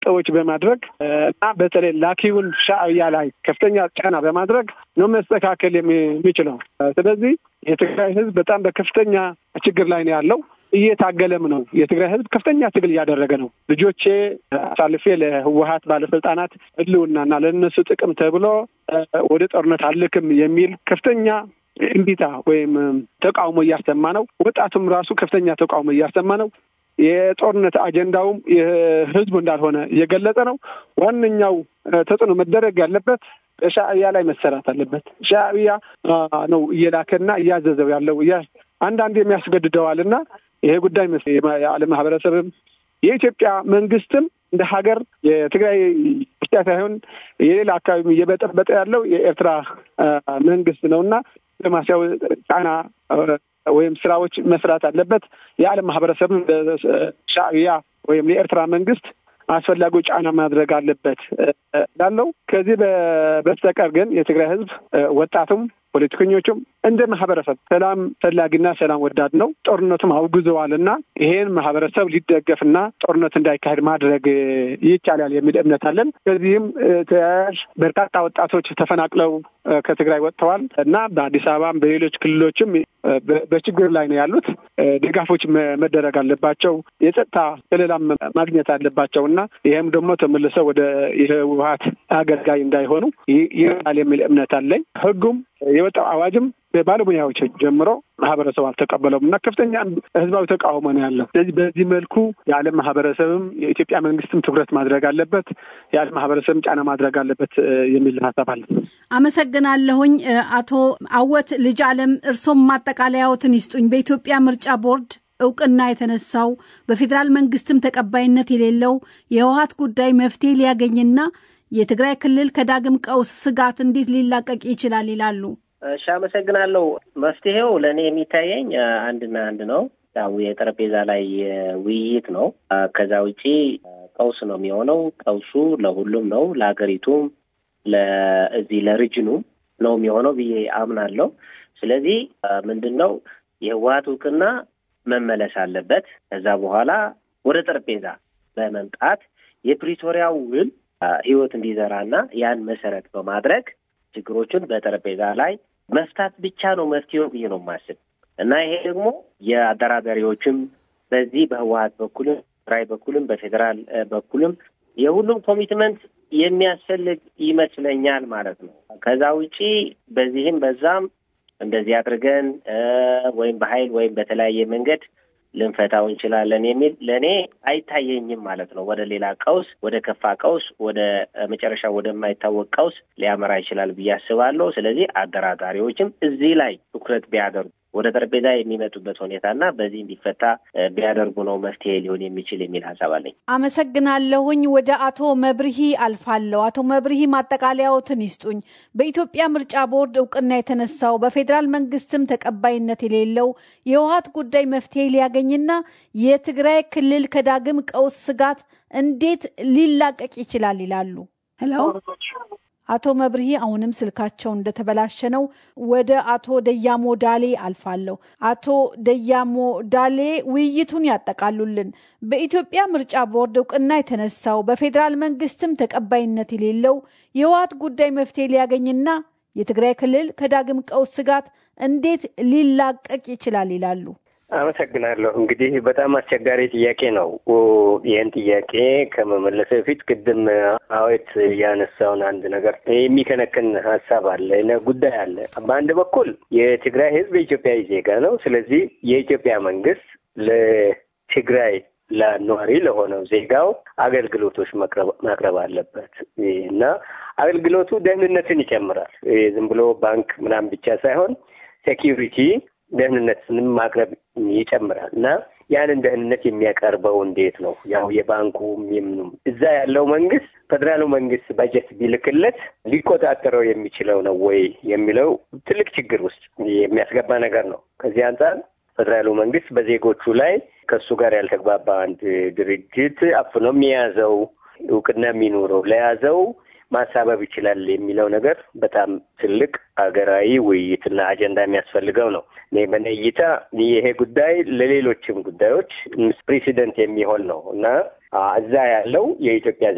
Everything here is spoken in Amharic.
ነጥቦች በማድረግ እና በተለይ ላኪውን ሻዕቢያ ላይ ከፍተኛ ጫና በማድረግ ነው መስተካከል የሚችለው። ስለዚህ የትግራይ ህዝብ በጣም በከፍተኛ ችግር ላይ ነው ያለው። እየታገለም ነው። የትግራይ ህዝብ ከፍተኛ ትግል እያደረገ ነው። ልጆቼ አሳልፌ ለህወሀት ባለስልጣናት ህልውናና ለእነሱ ጥቅም ተብሎ ወደ ጦርነት አልክም የሚል ከፍተኛ እምቢታ ወይም ተቃውሞ እያሰማ ነው። ወጣቱም ራሱ ከፍተኛ ተቃውሞ እያሰማ ነው። የጦርነት አጀንዳውም የህዝቡ እንዳልሆነ እየገለጸ ነው። ዋነኛው ተጽዕኖ መደረግ ያለበት በሻዕቢያ ላይ መሰራት አለበት። ሻዕቢያ ነው እየላከና እያዘዘው ያለው አንዳንድ የሚያስገድደዋል እና ይሄ ጉዳይ የዓለም ማህበረሰብም የኢትዮጵያ መንግስትም እንደ ሀገር የትግራይ ብቻ ሳይሆን የሌላ አካባቢ እየበጠበጠ ያለው የኤርትራ መንግስት ነው እና ዲፕሎማሲያዊ ጫና ወይም ስራዎች መስራት አለበት። የዓለም ማህበረሰብም ለሻዕቢያ ወይም የኤርትራ መንግስት አስፈላጊው ጫና ማድረግ አለበት ላለው ከዚህ በስተቀር ግን የትግራይ ህዝብ ወጣቱም ፖለቲከኞቹም እንደ ማህበረሰብ ሰላም ፈላጊና ሰላም ወዳድ ነው። ጦርነቱም አውግዘዋል እና ይሄን ማህበረሰብ ሊደገፍና ጦርነት እንዳይካሄድ ማድረግ ይቻላል የሚል እምነት አለን። ከዚህም ተያያዥ በርካታ ወጣቶች ተፈናቅለው ከትግራይ ወጥተዋል እና በአዲስ አበባም በሌሎች ክልሎችም በችግር ላይ ነው ያሉት። ድጋፎች መደረግ አለባቸው። የጸጥታ ከለላም ማግኘት አለባቸው እና ይህም ደግሞ ተመልሰው ወደ የህወሀት አገልጋይ እንዳይሆኑ ይሆናል የሚል እምነት አለኝ። ህጉም የወጣው አዋጅም በባለሙያዎች ጀምሮ ማህበረሰቡ አልተቀበለውም እና ከፍተኛ ህዝባዊ ተቃውሞ ነው ያለው። ስለዚህ በዚህ መልኩ የዓለም ማህበረሰብም የኢትዮጵያ መንግስትም ትኩረት ማድረግ አለበት፣ የዓለም ማህበረሰብም ጫና ማድረግ አለበት የሚል ሀሳብ አለ። አመሰግናለሁኝ። አቶ አወት ልጅ አለም እርሶም ማጠቃለያዎትን ይስጡኝ። በኢትዮጵያ ምርጫ ቦርድ እውቅና የተነሳው በፌዴራል መንግስትም ተቀባይነት የሌለው የህወሀት ጉዳይ መፍትሄ ሊያገኝና የትግራይ ክልል ከዳግም ቀውስ ስጋት እንዴት ሊላቀቅ ይችላል ይላሉ? እሺ፣ አመሰግናለሁ። መፍትሄው ለእኔ የሚታየኝ አንድና አንድ ነው። ያው የጠረጴዛ ላይ ውይይት ነው። ከዛ ውጪ ቀውስ ነው የሚሆነው። ቀውሱ ለሁሉም ነው፣ ለሀገሪቱም፣ ለእዚህ ለሪጅኑም ነው የሚሆነው ብዬ አምናለሁ። ስለዚህ ምንድን ነው የህወሀት እውቅና መመለስ አለበት። ከዛ በኋላ ወደ ጠረጴዛ በመምጣት የፕሪቶሪያው ውል ህይወት እንዲዘራና ያን መሰረት በማድረግ ችግሮችን በጠረጴዛ ላይ መፍታት ብቻ ነው መፍትሄው ብዬ ነው የማስብ እና ይሄ ደግሞ የአደራዳሪዎችም በዚህ በህወሀት በኩልም ትግራይ በኩልም በፌዴራል በኩልም የሁሉም ኮሚትመንት የሚያስፈልግ ይመስለኛል ማለት ነው። ከዛ ውጪ በዚህም በዛም እንደዚህ አድርገን ወይም በኃይል ወይም በተለያየ መንገድ ልንፈታው እንችላለን የሚል ለእኔ አይታየኝም ማለት ነው። ወደ ሌላ ቀውስ፣ ወደ ከፋ ቀውስ፣ ወደ መጨረሻ ወደማይታወቅ ቀውስ ሊያመራ ይችላል ብዬ አስባለሁ። ስለዚህ አደራዳሪዎችም እዚህ ላይ ትኩረት ቢያደርጉ ወደ ጠረጴዛ የሚመጡበት ሁኔታና በዚህ እንዲፈታ ቢያደርጉ ነው መፍትሄ ሊሆን የሚችል የሚል ሀሳብ አለኝ። አመሰግናለሁኝ። ወደ አቶ መብርሂ አልፋለሁ። አቶ መብርሂ ማጠቃለያዎትን ይስጡኝ። በኢትዮጵያ ምርጫ ቦርድ እውቅና የተነሳው በፌዴራል መንግስትም ተቀባይነት የሌለው የህወሀት ጉዳይ መፍትሄ ሊያገኝና የትግራይ ክልል ከዳግም ቀውስ ስጋት እንዴት ሊላቀቅ ይችላል ይላሉ? ሄሎ አቶ መብርሂ አሁንም ስልካቸው እንደተበላሸ ነው። ወደ አቶ ደያሞ ዳሌ አልፋለሁ። አቶ ደያሞ ዳሌ ውይይቱን ያጠቃሉልን። በኢትዮጵያ ምርጫ ቦርድ እውቅና የተነሳው በፌዴራል መንግስትም ተቀባይነት የሌለው የህወሓት ጉዳይ መፍትሄ ሊያገኝና የትግራይ ክልል ከዳግም ቀውስ ስጋት እንዴት ሊላቀቅ ይችላል ይላሉ? አመሰግናለሁ። እንግዲህ በጣም አስቸጋሪ ጥያቄ ነው። ይህን ጥያቄ ከመመለስ በፊት ቅድም አዌት ያነሳውን አንድ ነገር የሚከነክን ሀሳብ አለ፣ ጉዳይ አለ። በአንድ በኩል የትግራይ ህዝብ የኢትዮጵያዊ ዜጋ ነው። ስለዚህ የኢትዮጵያ መንግስት ለትግራይ ለነዋሪ ለሆነው ዜጋው አገልግሎቶች ማቅረብ አለበት እና አገልግሎቱ ደህንነትን ይጨምራል። ዝም ብሎ ባንክ ምናምን ብቻ ሳይሆን ሴኪሪቲ ደህንነትንም ማቅረብ ይጨምራል እና ያንን ደህንነት የሚያቀርበው እንዴት ነው? ያው የባንኩም የምኑም እዛ ያለው መንግስት ፌዴራሉ መንግስት በጀት ቢልክለት ሊቆጣጠረው የሚችለው ነው ወይ የሚለው ትልቅ ችግር ውስጥ የሚያስገባ ነገር ነው። ከዚህ አንጻር ፌዴራሉ መንግስት በዜጎቹ ላይ ከእሱ ጋር ያልተግባባ አንድ ድርጅት አፍኖም የያዘው እውቅና የሚኖረው ለያዘው ማሳበብ ይችላል የሚለው ነገር በጣም ትልቅ ሀገራዊ ውይይትና አጀንዳ የሚያስፈልገው ነው። እኔ በእኔ እይታ ይሄ ጉዳይ ለሌሎችም ጉዳዮች ፕሬሲደንት የሚሆን ነው እና እዛ ያለው የኢትዮጵያ